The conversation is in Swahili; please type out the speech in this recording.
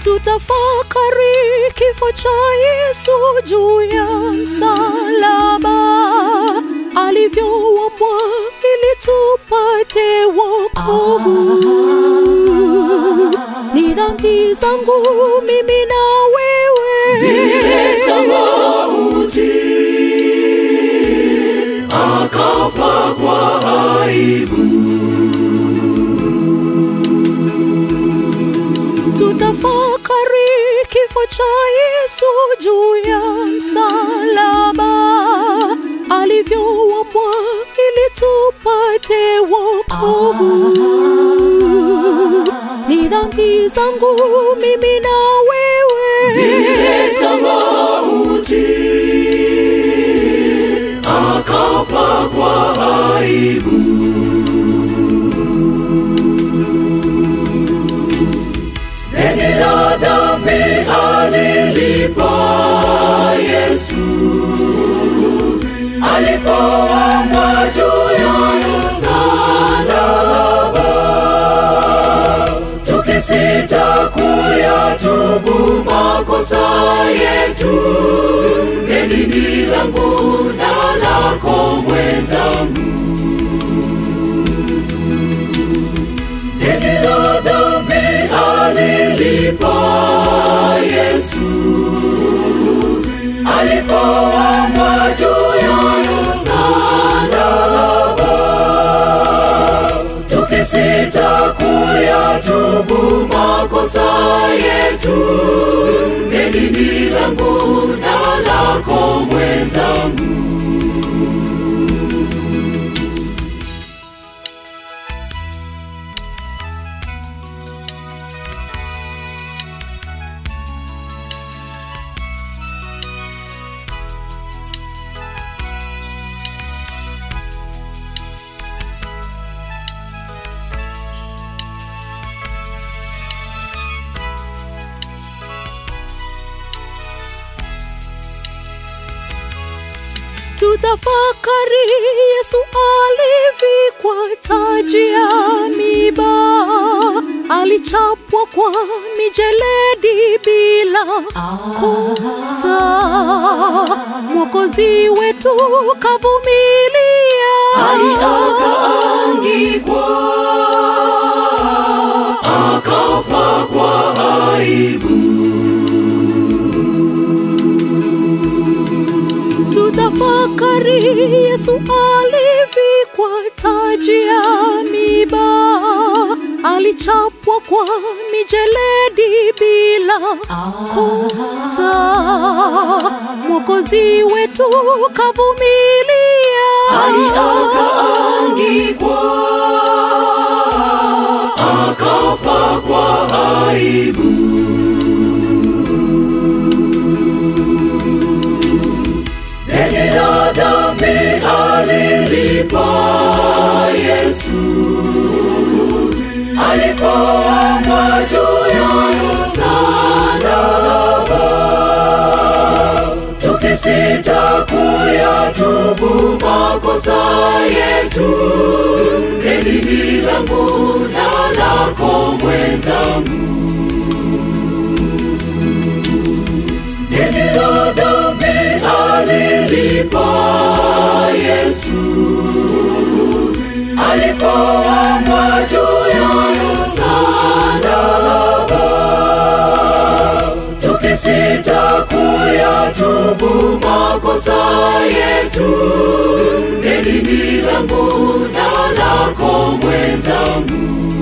tutafakari kifo cha Yesu juu ya msalaba, alivyouambwa ili tupate wokovu. Ni dhambi zangu mimi na wewe zileta mauti, akafa kwa aibu. tutafakari kifo cha Yesu juu ya msalaba, alivyouambwa ili tupate wokovu. Ni dhambi zangu mimi na wewe zileta mauti, akafa kwa aibu. Deni la dhambi alilipa Yesu alipoamwa juu ya msalaba, tukisita kuyatubu makosa yetu, deni ni langu na lako mwenzangu. Deni la dhambi alilipa Yesu alipoamwa juu ya msalaba, tukisita kuyatubu makosa yetu, deni ni langu na lako mwenzangu. tutafakari Yesu alivikwa taji ya miba, alichapwa kwa mijeledi bila kosa. Mwokozi wetu kavumilia, hadi akaangikwa, akafa kwa aibu. tutafakari Yesu alivikwa taji ya miba, alichapwa kwa mijeledi bila kosa. Mwokozi wetu kavumilia, hadi akaangikwa, akafa kwa aibu. Deni la dhambi alilipa Yesu alipoamwa juu ya msalaba, tukisita kuyatubu makosa yetu, deni ni langu na lako mwenzangu. Deni la dhambi alilipa Yesu alipoamwa juu ya msalaba, tukisita kuyatubu makosa yetu, deni ni langu na lako mwenzangu.